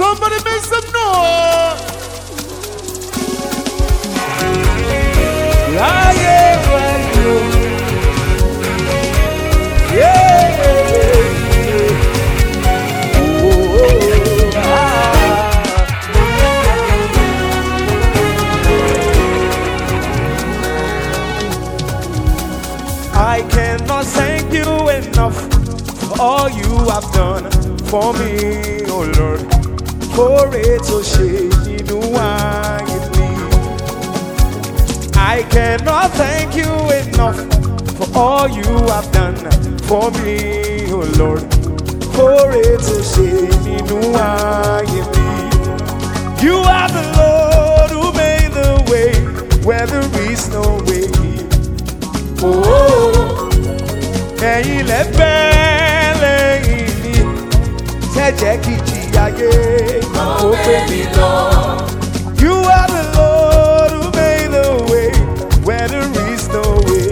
Somebody make some noise. láyé pẹ̀lú. I cannot thank you enough for all you have done for me, oh Lord. For it to shade nínú ayé mi. I cannot thank you enough for all you have done for me, oh Lord. For it to shade nínú ayé mi. You are the Lord who made the way where there is no way. Oh, ẹ̀yin lẹ bẹ́ lẹ́yìn mi, ṣẹ̀jẹ̀ kìjì ayé ó gbé mi lọ. You are the Lord who made the way where there is no way.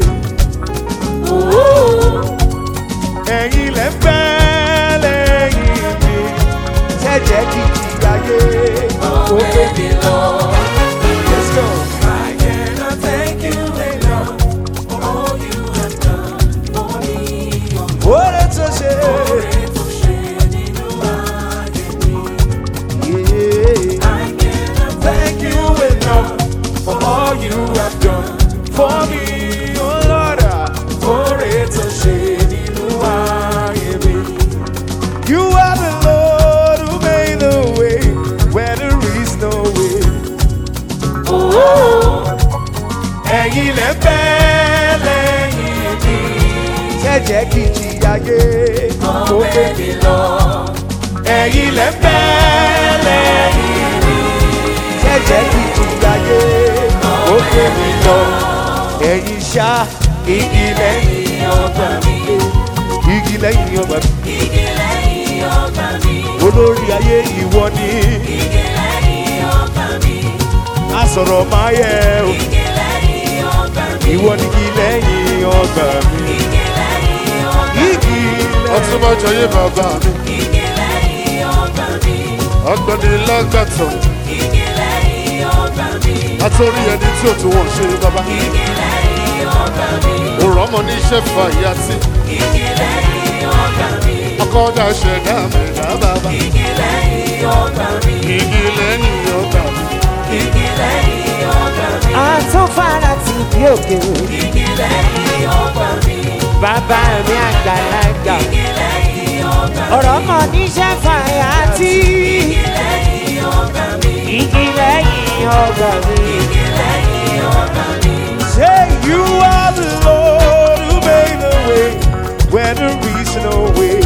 Oh, ẹ̀yin lẹ bẹ́ lẹ́yìn mi, ṣẹ̀jẹ̀ kìjì ayé ó gbé mi lọ. Let's go. I cannot thank you enough for all you have done for me. Oore tó ṣe. Ọ̀rẹ́ tó ṣe nínú ayé mi. Yeah. I cannot Thank you enough for all you have done for me, oh Lord. Oore tó ṣe nínú ayé mi. You are the Lord who made the way where there is no way. Ẹ̀yin lẹ bẹ́ lẹ́yìn mi. Ṣẹ̀jẹ̀ kìjì ayé tó gbé mi lọ. Ẹ̀yin lẹ bẹ́ lẹ́yìn mi. Ṣẹ̀jẹ̀ kìjì ayé tó gbé mi lọ. Ẹ̀yin ṣá igi lẹ́yìn ọgbà mi. Igi lẹ́yìn ọgbà mi. igi lẹ́yìn ọgbà mi. Olórí ayé ìwọ ni. Igi lẹ́yìn ọgbà mi. A sọ̀rọ̀ máa yẹ o. Igi lẹ́yìn ọgbà mi. Ìwọ ni igi lẹ́yìn ọgbà mi. Igi lẹ́yìn ọgbà mi. Igi lẹ́yìn Ọtúnbọ̀jọ yé bàbá mi. Igi lẹ́yìn ọgbà mi. Ọgbọ́ni lágbàtọ̀. Igi lẹ́yìn ọgbà mi. Àtọ́rí ẹni tí ò tún wọ́n ṣe bàbá. Igi lẹ́yìn ọgbà mi. Òrọ̀ ọmọ ní iṣẹ́ fa ìyá tí. Igi lẹ́yìn ọgbà mi. Ọkọ̀ ọ̀dà ṣẹ̀dá mẹ̀dá bàbá. Igi lẹ́yìn ọgbà mi. Igi lẹ́yìn ọgbà mi. Igi lẹ́yìn ọgbà mi. àtúnfàrà ti bí òkè o. Igi lẹ́yìn ọgbà mi. Bàbá mi àgbàlagbà. Igi lẹ́yìn ọgbà mi. Ọ̀rọ̀ mọ̀ níṣẹ́ fàyà tí. Igi lẹ́yìn ọgbà mi. Igi lẹ́yìn ọgbà mi. Igi lẹ́yìn ọgbà mi. Say you are the Lord who made the way where there is no way.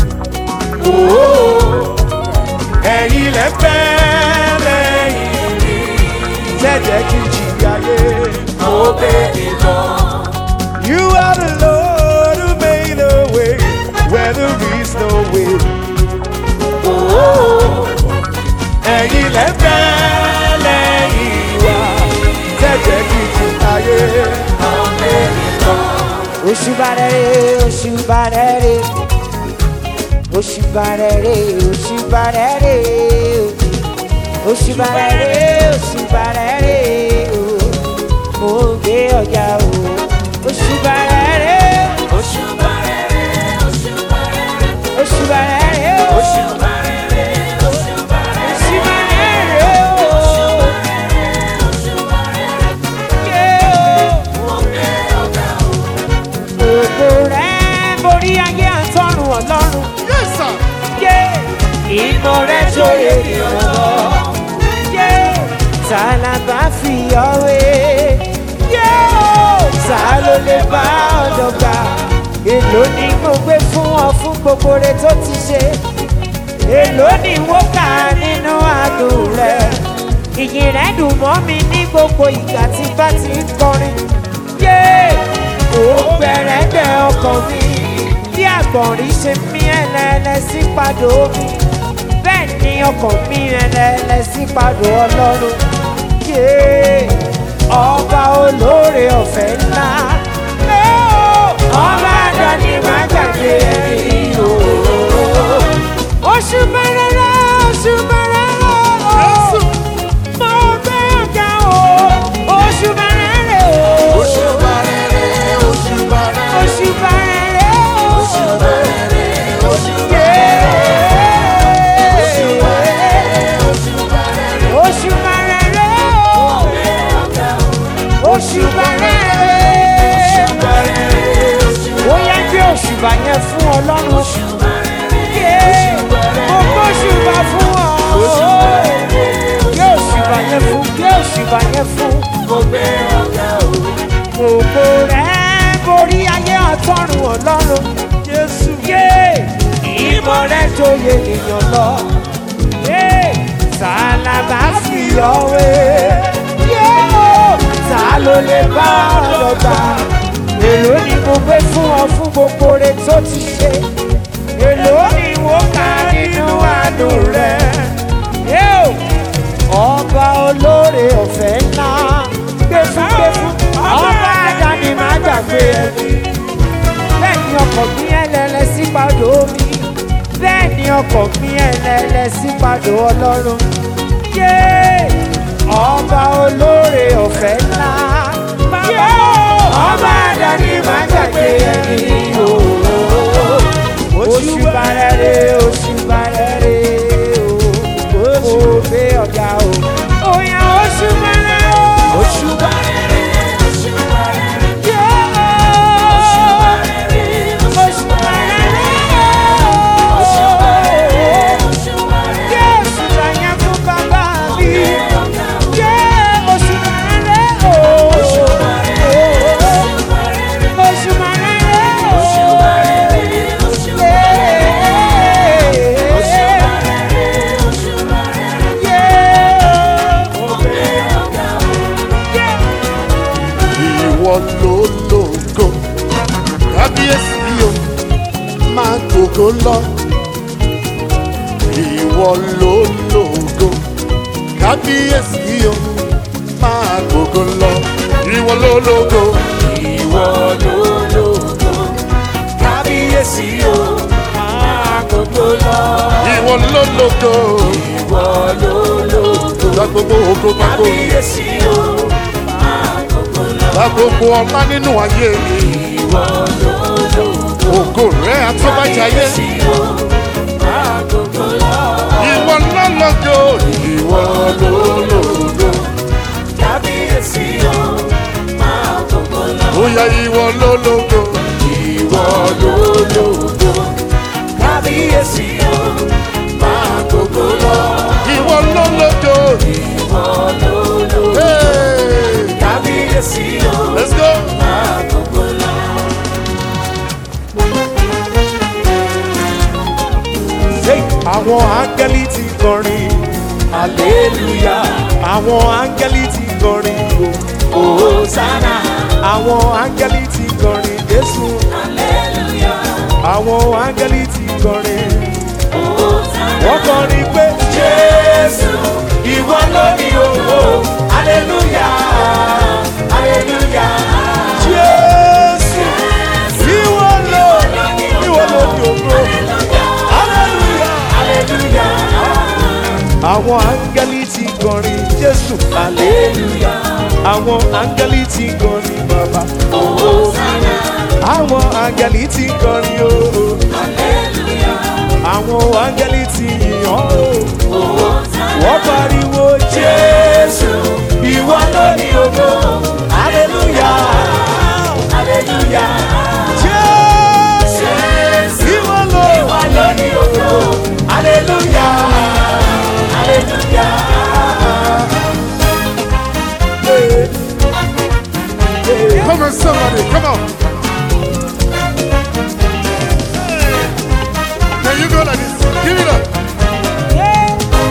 Oh, ẹ̀yin lẹ fẹ́ lẹ́yìn mi. Jẹ́jẹ́ kí n jìyà yé. Mo bèbí lọ. You are the Lord who made the way where there is no way. Oh, ẹ̀yin lẹ fẹ́ lẹ́yìn wa. Jẹ́jẹ́ kí n jìyà yé. Mo bèbí lọ. Oṣubarẹ̀rẹ̀ oṣubarẹ̀rẹ̀ oṣubarẹ̀rẹ̀ oṣubarẹ̀rẹ̀ oṣubarẹ̀rẹ̀ oṣubarẹ̀rẹ̀ mo gbé ọjà o oṣubarẹ̀rẹ̀ Òṣùbà rere, òṣùbà rere, oṣubarẹ̀rẹ̀ o òṣùbà rere, òṣùbà rere, oṣubarẹ̀rẹ̀ o òṣùbà rere. yé o Mo gbé ọ̀gá o. gbogbo rẹ̀ borí ayé àtọ́run ọlọ́run. Yes sir. yé ìmọ̀ rẹ̀ sóye ìrànlọ́. yé ta la bá fi ọ̀wé. yé o ta ló lè bá ọ̀dọ̀ gbà. èló ni mo gbé fún ọ fún gbogbo rẹ tó ti ṣe. èló ni wọ́n kà nínú àdùn rẹ̀. ìyìn rẹ̀ dùn mọ́ mi ní gbogbo ìgbà tí bá ti ń kọrin. yé ó gbẹ̀rẹ̀gbẹ̀ ọkàn mi bí àgbọ̀nrín ṣe mí ẹlẹ́lẹ́ sí padò omi bẹ́ẹ̀ ni ọkàn mi ẹlẹ́lẹ́ sí padò ọlọ́run yé ọba olóore ọ̀fẹ́ ńlá ẹ ó, ọba àdáni má gbàgbé ẹ̀rí o. oṣù bẹ̀rẹ̀ oṣù bẹ̀rẹ̀ òṣùbà fún ọ. Gbé òṣùbà yẹn fún, gbé òṣùbà yẹn fún. mo gbé ọ̀gá o. Gbogbo rẹ̀ borí ayé ọ̀tọ́run ọlọ́run. Jésù. Yé ìmọ̀ rẹ̀ joyè ènìyàn lọ. Yé sàlábà fi ọ̀wé. Yé o ta ló lè bá ọ̀dọ̀ gbà? Èló ni mo gbé fún ọ fún gbogbo rẹ̀ tó ti ṣe? Èló ni mo kà nínú àánú rẹ̀? Yé o ọba olóore ọ̀fẹ́ ńlá gbé fún gbé fún ọba àdáni má gbàgbé ẹni bẹ́ẹ̀ ni ọkọ̀ gbin ẹlẹ́lẹ́ sípàdé omi bẹ́ẹ̀ ni ọkọ̀ gbin ẹlẹ́lẹ́ sípàdé ọlọ́run yé ọba olóore ọ̀fẹ́ ńlá yé ọba àdáni má gbàgbé ẹni oṣù bàrẹ̀rẹ̀ oṣù bàrẹ̀rẹ̀ o oṣù gbé ọ̀gá o òyà oṣù bàrẹ̀rẹ̀ o oṣù bàrẹ̀rẹ̀ oṣù bàrẹ̀rẹ̀ oṣù bàrẹ̀rẹ̀ oṣù bàrẹ̀rẹ̀ oṣù bàrẹ̀rẹ̀ oṣù bàrẹ̀rẹ̀ yé oṣù bàyẹn fún bàbá mi yé oṣù bàrẹ̀rẹ̀ o oṣù bàrẹ̀rẹ̀ oṣù bàrẹ̀rẹ̀ oṣù bàrẹ̀rẹ̀ ìwọ ló lógo kábíyèsí o máa gbogbo lọ ìwọ ló lógo kábíyèsí o máa gbogbo lọ ìwọ ló lógo Ìwọ ló lógo, kábíyèsí o, máa gbogbo lọ. ìwọ ló lógo Ìwọ ló lógo, gba gbogbo ògo gba gbogbo kábíyèsí o, máa gbogbo lọ. gba gbogbo ọlá nínú ayé mi Ìwọ ló lógo, ògo rẹ àtọ́bàjáyé kábíyèsí o, máa gbogbo lọ. ìwọ ló lógo ìwọ ló lógo Kábíyèsí o, máa gbogbo lọ. bóyá ìwọ ló lógo Ìwọ ló lógo, kábíyèsí o, máa gbogbo lọ. ìwọ ló lógo. Ìwọ ló lógo, Hey, kábíyèsí o, let's go. máa gbogbo lọ. àwọn áńgẹ́lì ti kọrin Hallelujah, àwọn áńgẹ́lì ti kọrin o Hosanna, àwọn áńgẹ́lì ti kọrin jésù Hallelujah, àwọn áńgẹ́lì ti kọrin Hosanna. wọ́n kọrin pé Jésù, ìwọ ló ní ògo, Hallelujah, Hallelujah. jésù ìwọ ló ìwọ ló ní ògo hallelujah. Hallelujah, àwọn áńgẹ́lì ti kọrin jésù Hallelujah, àwọn áńgẹ́lì ti kọrin bàbá Hosanna, àwọn áńgẹ́lì ti kọrin o Hallelujah, àwọn áńgẹ́lì ti yìn ọ́ o Hosanna. wọ́n pariwo Jésù, ìwọ ló ní ògo, Hallelujah, Hallelujah. jésù Jésù, ìwọ ló ìwọ ló ní ògo, Hallelujah, Hallelujah. Come on, somebody, come on. There you go like this. Give it up.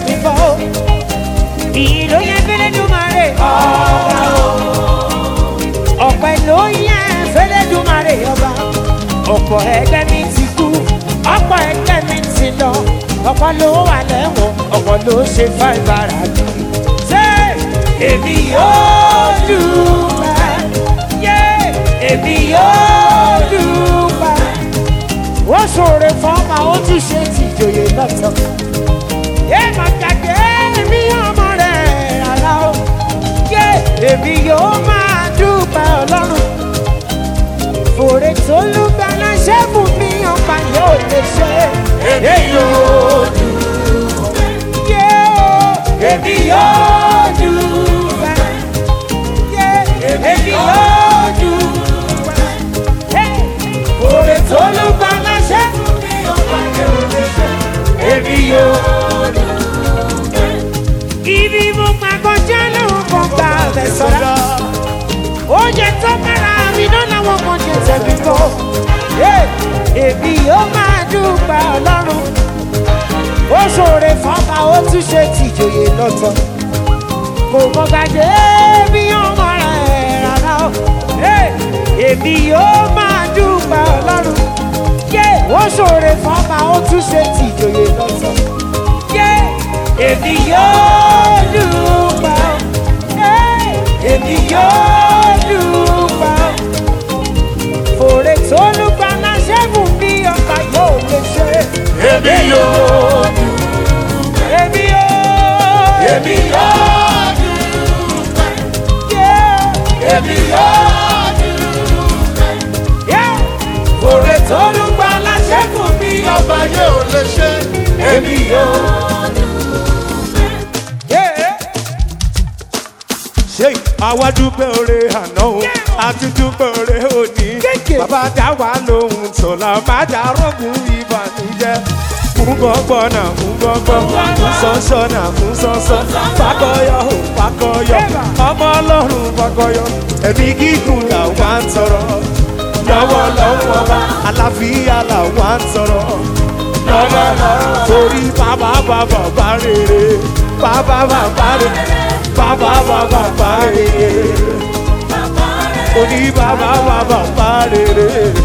tẹ̀mí bọ́ o. ìlú yẹn fẹ́lẹ́ dùmarè ọba o. ọ̀pẹ ló yẹn fẹ́lẹ́ dùmarè ọba. ọ̀pọ̀ ẹgbẹ́ mi ti kú ọ̀pọ̀ ẹgbẹ́ mi ti lọ. ọ̀pọ̀ ló wà lẹ́wọ̀n ọ̀pọ̀ ló ṣe fáìbára jù. ṣé èmi yóò dùpẹ́ yé èmi yóò dùpẹ́ ó ṣòro fọ́ọ̀mà ó tún ṣe tìjòyè lọ́tọ̀. yé màkàkẹ́ èmi ọmọ rẹ̀ rárá o. yé èmi yóò máa dúpẹ́ ọlọ́run. fòrè tó lù gbaná ṣẹ́fù mi ọ̀pá yóò lè ṣe. èmi yóò dúpẹ́. yé o èmi yóò dúpẹ́. yé èmi yóò dúpẹ́. Hey! Oore tó ló bá láṣẹ. Èmi yóò dúpẹ́. Ibi mo máa kọjá lóhùn kan gba ọ̀bẹ sọ́dá. Oúnjẹ tó kára mi náà làwọn kan jẹ tẹ̀mí kọ́. Èmi yóò máa dúpẹ́ ọlọ́run. Ó ṣòro fọ́nmà ó tún ṣe tìjòyè lọ́tọ̀. Kò mọ gbàgbé bí ọmọ rẹ̀ rárá o. Èmi yóò máa dúpẹ́ ọlọ́run. Yé ó ṣòro fọ́nmà ó tún ṣe tìjòyè lọ́tọ̀. Yé èmi yóò dúpẹ́ o. Hey, Èmi yóò dúpẹ́ o. Fòrè tó lùgbà náà ṣẹ́gun bí ọba yóò lè ṣe. Èmi yóò Èmi yóò. Èmi yóò Yeah. Èmi yóò Yeah. Fòrè tó lùgbà náà ṣẹ́gun bí ọba. Ọba yóò lè ṣe. Èmi yóò. Yeah. ṣe àwa dúpẹ́ oore àná o àti dúpẹ́ oore òní Kéèké. bàbá dá wa lóhùn sọ̀la má dá rọ́gùn ìbànújẹ́ fún gbọ́ngbọ́n náà fún gbọ́ngbọ́n fún sọ́nsọ́ náà fún sọ́nsọ́ fakọyọ ò fakọyọ ọmọ ọlọ́run fakọyọ ẹ̀mí gígùn làwa ń tọrọ lọ́wọ́ lọ́wọ́ bá àlàáfíà làwa ń tọrọ lọ́wọ́ lọ́wọ́ torí bàbá bàbá bá rere bàbá bàbá rere bàbá bàbá bá rere oní bàbá bàbá bá rere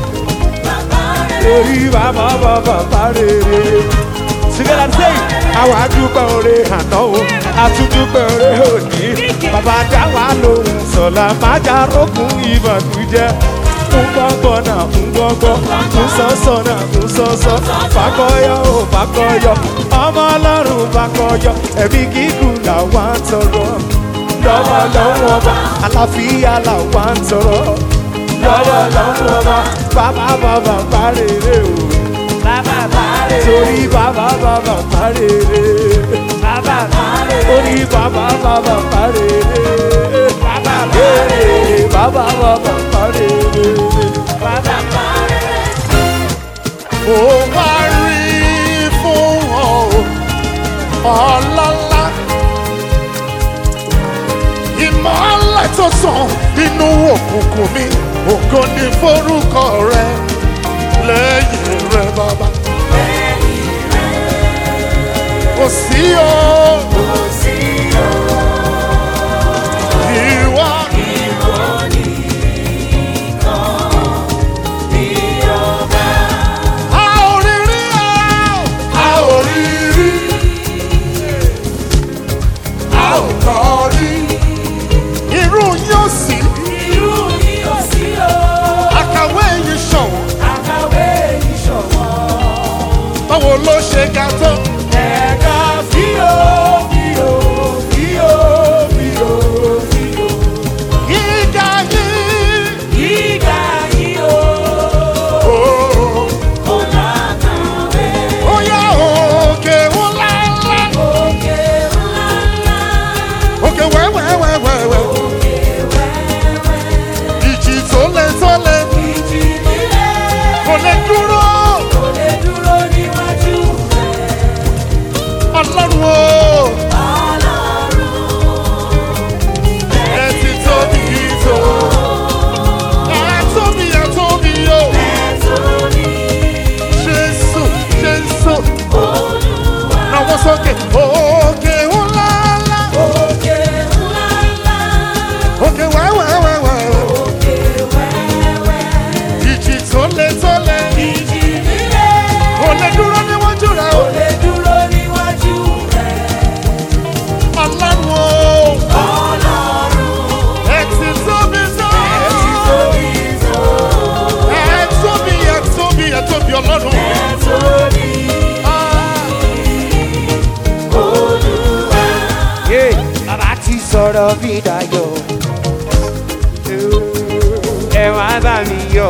orí bàbá bàbá bá rere. Together say, àwa dúpẹ́ oore àná o, àtúndúpẹ́ oore òní. Bàbá dá wa lóhùn sọ̀la, má já rógùn ìbànújẹ́. Fún gbọ́ngbọ́n náà, fún gbọ́ngbọ́n, fún sọ́sọ́ náà, fún sọ́sọ́. Fàkọyọ ò fàkọyọ, ọmọ ọlọ́run fàkọyọ. Ẹ̀mí gígùn làwa ń tọrọ. Lọ́wọ́ lọ́wọ́ bá, àlàáfíà làwa ń tọrọ. Lọ́wọ́ lọ́wọ́ bá, bàbá bàbá bá rere o Bàbá bàárẹ̀. torí bàbá bàbá parere Bàbá bàárẹ̀. torí bàbá bàbá parere Bàbá Ee, bàbá bàbá parere. Bàbá bàárẹ̀. Ó wá rí fún ọ ọlọ́lá. Ìmọ̀lẹ̀ tó sàn nínú òkùnkùn mi, ògo ni forúkọ rẹ lẹ́yìn rẹ bàbá. Kò sí o. Ìwọ a ò rí rí o. A ò rí rí. A ò kọ́ rí. Irú yóò sí. Àkàwé yìí ṣọ̀wọ́n. Báwo ló ṣe ga tó? Ẹ̀ka fíò. sọ̀rọ̀ bí dayọ̀ ẹ wá bá mi yọ̀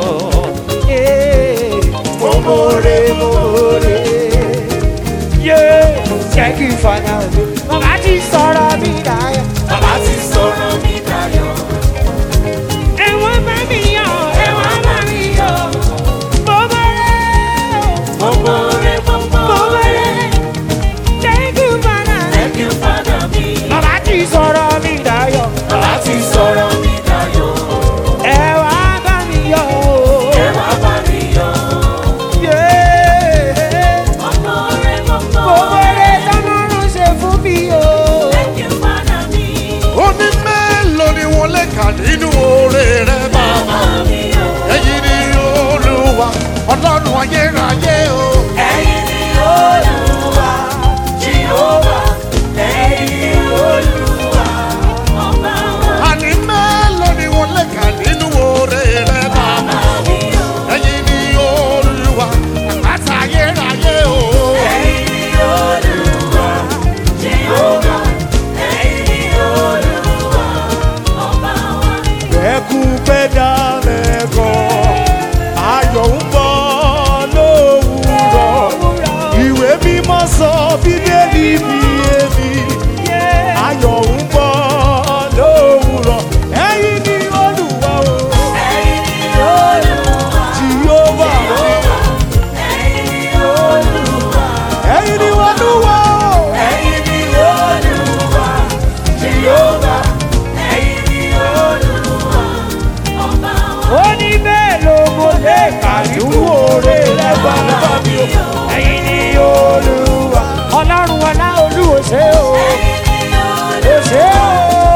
mo mọ̀ọ́rẹ́ mo mọ̀ọ́rẹ́ yé jẹ́ kí fada mi bàbá ti sọ̀rọ̀ bí dayọ̀ Bàbá ti sọ̀rọ̀ mi dayọ̀. ẹ wá bá mi yọ̀ ẹ wá bá mi yọ̀ mo mọ̀ọ́rẹ́ Mo mọ̀ rẹ̀ mo mo mọ̀ rẹ̀. mọ̀ọ́rẹ́ thank you fada Thank you, Father mi. bàbá ti sọ̀rọ̀ bí dayọ̀ Bàbá ti sọ̀rọ̀ mi dayọ̀. ẹ wá bá mi yọ̀ Ẹ wá bá mi yọ̀. yé. Mo mọ̀ rẹ̀ mo mọ̀ Gbogbo rẹ̀. rẹ̀ tọ́lọ́run ṣe fún mi o. Thank you, Father mi. ó ní mélòó ni wọ́n lè kà nínú oore rẹ bàbá. Bàbá mi yọ̀. ẹ̀yin ni olúwa ọlọ́run ayérayé o. Ẹ̀yin ni Olúwa, Jehovah. Ẹ̀yin ni Olúwa, ọba wa. àní mélòó ni wọ́n lè kà nínú oore rẹ bàbá. Bàbá mi yọ̀. ẹ̀yin ni olúwa àpáta ayérayé o. Ẹ̀yin ni Olúwa, Jehovah. Ẹ̀yin ni Olúwa, ọba wa. ẹkún pẹ́ dálẹ̀ gan ayọ̀ ń bọ̀ lówùrọ̀ ìwé mímọ́ sọ bíbélì bí èmi ayọ̀ ń bọ̀ lówùrọ̀ ẹ̀yin ni olùwà o Ẹ̀yin ni Olúwa, jìhóbà ẹ̀yin ni Olúwa. ẹ̀yin ni olùwà o Ẹ̀yin ni Olúwa, Jehovah. Ẹ̀yin ni Olúwa, ọba wa. ó ní bẹ́ẹ̀ ló mo lè kà nínú oore rẹ̀ bàbá mi o. ẹ̀yin ni olúwa ọlọ́run ọlá olúwo ṣe o. o ṣe o.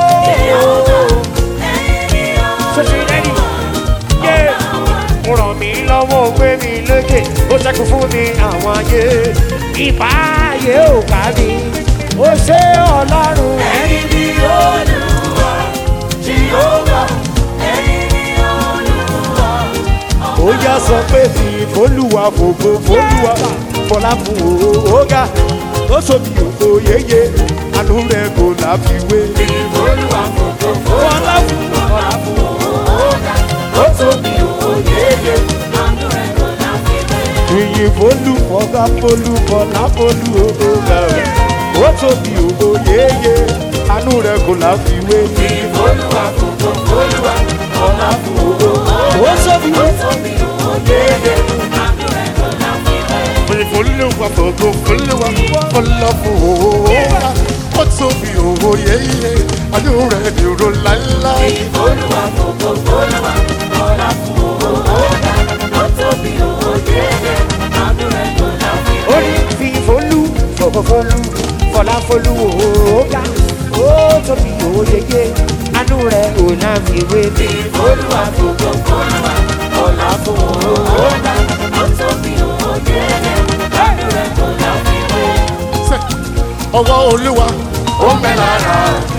sọ́sì lẹ́yìn yé mo ràn mí lọ́wọ́ ó gbé mi lókè ó ṣẹ́kù fún mi àwọn ayé ìbáyé ò ká mi ó ṣe ọlọ́run Ẹ̀yin ni Olúwa, Jehovah. Ẹ̀yin ni Olúwa, ó yá sọ pé fi fólúwa fògo fólúwa fọlá fún òógá ó sọmi òkò yéye àánú rẹ̀ kò láfiwé Olúwa fògo fọlá fún fọlá fún òógá. Ó tóbi òyeyè, àánú rẹ̀ kò láfiwé. ìyìn fólú fọgá fólú fọlá fólú òógá ó sọmi òkò yéye àánú rẹ̀ kò láfiwé Olúwa fògo Olúwa fọlá fún òógá. ó sọmi Ó tóbi òyeyè, àánú rẹ̀ kò láfiwé. olúwa fògo olúwa ọlọ́fọ̀ọ́ra ó tóbi òwò yéye àánú rẹ̀ dúró láéláé. Olúwa fògo Olúwa fọlá fún òógá. Ó tóbi òyeyè, àánú rẹ̀ kò láfiwé. ó ní fi folú fòfòfolú fọláfolú òógá ó tóbi òyeye àánú rẹ̀ ò náà fi wé mi. Olúwa fògo Olúwa fọlá fún òógá. Ó tóbi òyeyè, àánú rẹ̀ kò láfiwé. Ṣé ọwọ́ olúwa ó ń bẹ lára.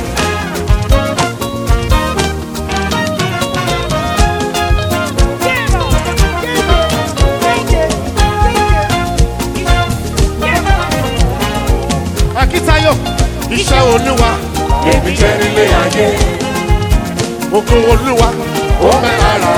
akíntayọ̀ iṣẹ́ olúwa Èmi jẹ́ nílé ayé. ògo olúwa ó ń bẹ lára.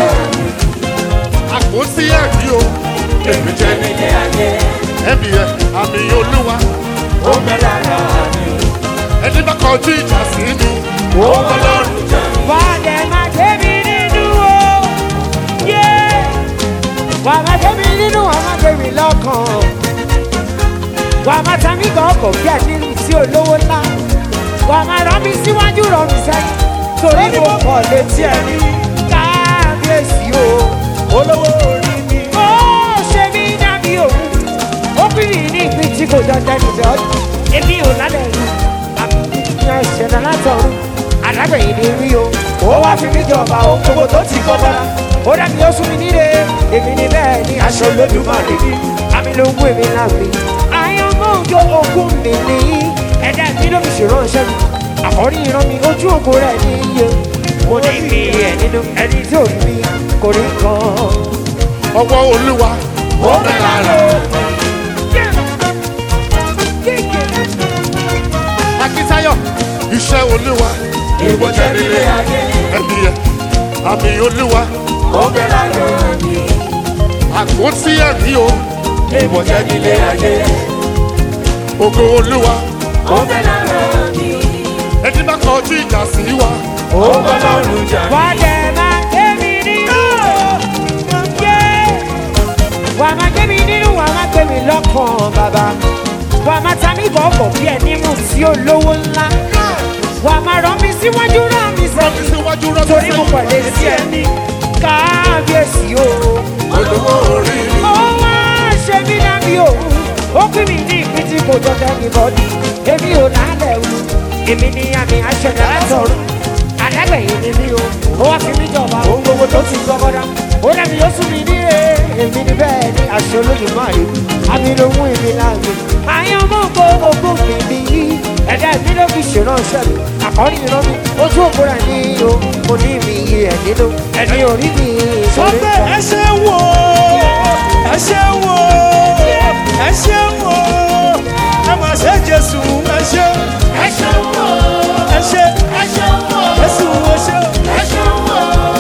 àpótí ẹ̀rí o Èmi jẹ́ nílé ayé. ẹ̀mí ẹ̀ àmì olúwa Ó bẹ lára mi. ẹni bá kọjú ìjà sí mi ó ń bọ́ lọ́rùn. Fàdé máa gbé mi nínú o. Yé! Wà máa gbé mi nínú, wà máa gbé mi lọ́kàn. Wà máa ta mí gan ọkọ̀ bí àdínú sí olówó ńlá. Wà máa rán mi síwájú rán mi sẹ́yìn. Torí mo kọ̀ létí ẹni. Kábíyèsí o. olówó orí mi Ó ṣe mí dàbí òun. Ó bí mi ní ìpín tí kò dandan níbẹ̀ ọdún. Èmi ò lálẹ́ yìí. Àbí ìṣẹ̀dá látọ̀run. Àlágbẹ̀yìn ni rí o. Ó wá fi mí jọba o. Gbogbo tó ti kọ́ bọ́lá. Ó dàbí ó sún mi nílé. Èmi ni bẹ́ẹ̀ ni aṣọ olódùmarè ni. Àmì ló ń wé mi láàbì. Àyànmọ́ òjò ogún mi ní. Ẹ̀dá mi ló fi ṣèrànṣẹ́ mi. Àkọ́rí ìran mi ojú ògo rẹ̀ ní iye. Mo ní mi ẹ̀ nínú ẹni tí ò rí mi kò rí kan. ọwọ́ olúwa ó ń bẹ lára. akíntayọ̀ iṣẹ́ olúwa Ìwọ jẹ́ nílé ayé, ẹ̀mí ẹ̀ àmì olúwa ó bẹ láyé mi. àpótí ẹ̀rí o Ìwọ jẹ́ nílé ayé, ògo olúwa ó bẹ láyé mi. ẹni bá kọjú ìjà sí wa Ó bọ́ lọ́rùn jà Wà á dẹ̀ máa gbé mi nínú. Yé! Wà á máa gbé mi nínú, wà á máa gbé mi lọ́kàn bàbá. Wà á máa ta mí bọ̀ọ̀bọ̀ bí ẹni mú sí olówó ńlá. Wà á máa rán mi síwájú rán mi rọ́bí sẹ́yìn. síwájú rọ́bí Torí mo pẹ̀lẹ́ sí ẹni. Káàbíyèsí o. olówó orí Ó wá ṣe mí dábí òun. Ó pín mi ní ìpín tí kò jọjọ ní bọ́dí. Èmi ò lálẹ́ wù. Èmi ni àmì aṣẹ̀dá látọ̀run. Àdágbẹ̀yìn ni mí o. Ó wá fi mí jọba ohun gbogbo tó ti gbọ́ bọ́dá. Ó dàbí ó sún mi ní ẹ̀. Èmi ni bẹ́ẹ̀ ni àṣẹ olódùmarè. Àmì ló mú èmi láàyè. Àyàn mú gbogbo mi bí yí. Ẹ̀dá mi ló fi ṣèrànṣẹ́ mi. Àkọ́rí mi lọ́mí. Ojú òkú rẹ̀ ní o. Mo ní mi yí ẹ̀ nínú. Ẹni orí mi sọ ìṣòro pé ẹ ṣe wò ó ẹ ṣe wò ó ẹ ṣe wò ó ẹ mà ṣe jésù ẹ ṣe Ẹ ṣeun o, ẹ ṣe ẹ ṣeun o, jésù ẹ ṣe ẹ ṣeun o.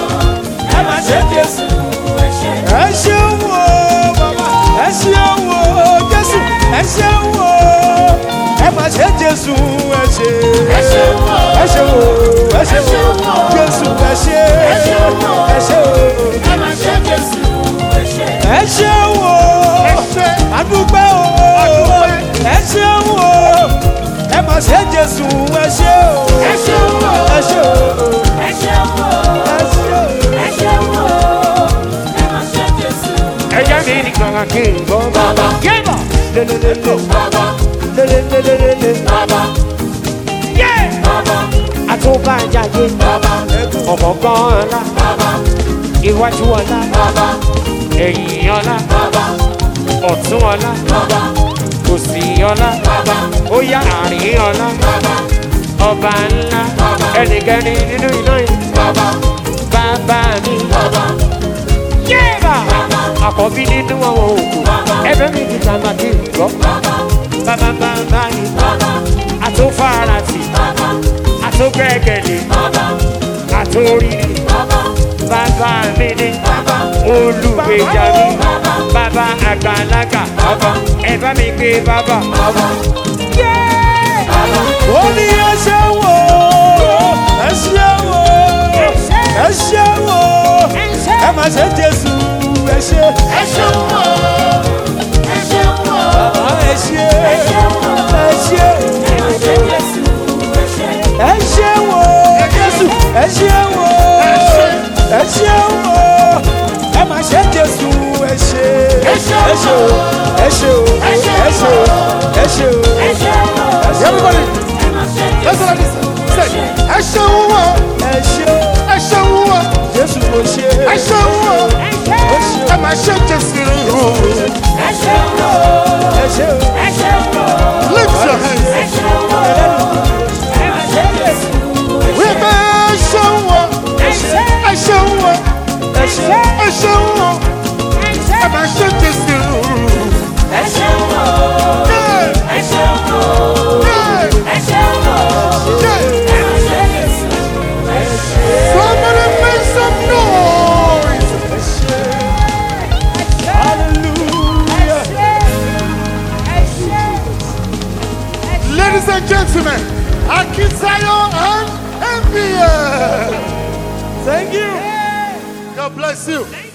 ẹ mà ṣe jésù Ẹ ṣe, ẹ ṣe wò ó bàbá ẹ ṣe wò ó jésù ẹ ṣe wò ó ẹ mà ṣe jésù ẹ ṣe ẹ ṣeun o, ẹ ṣe wò ó ẹ ṣe wò ó jésù ẹ ṣe ẹ ṣe wò ó ẹ máa ṣe Jésù, ẹ ṣe. ẹ ṣe wò ó. ẹṣẹ adúpẹ́ o ẹ ṣeun o ẹ mà ṣe jésù ẹ ṣe o Ẹ ṣeun o, ẹ ṣe o ẹ ṣeun o, ẹ ṣe o. ẹ ṣeun o. Ẹ máa ṣe Jésù, ẹja mi nìkan kí n gbọ́. Bàbá. yébọ̀ lelelele bàbá, lelelelele bàbá, yé bàbá, àtúbàjáde bàbá, ọ̀kọ̀ọ̀kan ọ̀la bàbá, iwájú ọ̀la bàbá, ẹ̀yìn ọ̀la bàbá, ọ̀tún ọ̀la bàbá, òsì ọ̀la bàbá, ó yá àárín ọ̀la bàbá, ọba ńlá ẹnìkẹ́ni nínú iná yìí bàbá, bàbá mi bàbá, yébà àkọ́bí nínú àwọn òkú ẹgbẹ́ mi ti tàmà kí n gbọ́ bàbá, bàbá bàbá yìí bàbá, àtúfàràtì bàbá, àtúgbẹ́kẹ̀lé bàbá, àtúrírì bàbá, bàbá mi ní bàbá, olùgbèjà mi bàbá àgbàlagbà ẹ bá mi gbé bàbá. bàbá, ó ní ẹ ṣe wò ó ẹ ṣe wò ó ẹ ṣe wò ó ẹ mà ṣe jésù ẹ ṣe ẹ ṣeun o, ẹ ṣeun o, bàbá ẹ ṣe ẹ ṣeun o. ẹ ṣe Ẹ máa ṣe Jésù, ẹ ṣe. ẹ ṣe wò ó jésù ẹ ṣe wò ó ẹ ṣe wò ó ẹ mà ṣe jésù ẹ ṣe Ẹ ṣe ẹ ṣe o ẹ ṣe o ẹ ṣe o ẹ ṣe o Ẹ ṣeun o, everybody ẹ máa ṣe listen like Jésù, this say ẹṣẹ wúwo ẹ ṣe o ẹṣẹ wúwo jésù mo ṣe ẹṣẹ wúwo ó ṣe ẹ máa ṣe jésù ẹ ṣeun o, ẹ ṣe o ẹ ṣeun o, lift your hands ẹ ṣeun o. Ẹ máa ṣe Jésù, ẹ ṣe. wípé ẹṣẹ wúwo ẹṣẹ wúwo ẹ ṣe ẹṣẹ wúwo ẹ máa ṣe jésù. Ẹ ṣeun o, Yeah, ẹ ṣeun o, yeah, ẹ ṣeun o. yeah. Ẹ máa ṣe Jésù, ẹ ṣe. Somebody make some noise. hallelujah Ladies and gentlemen, Akintayo and MBA. thank you. God bless you.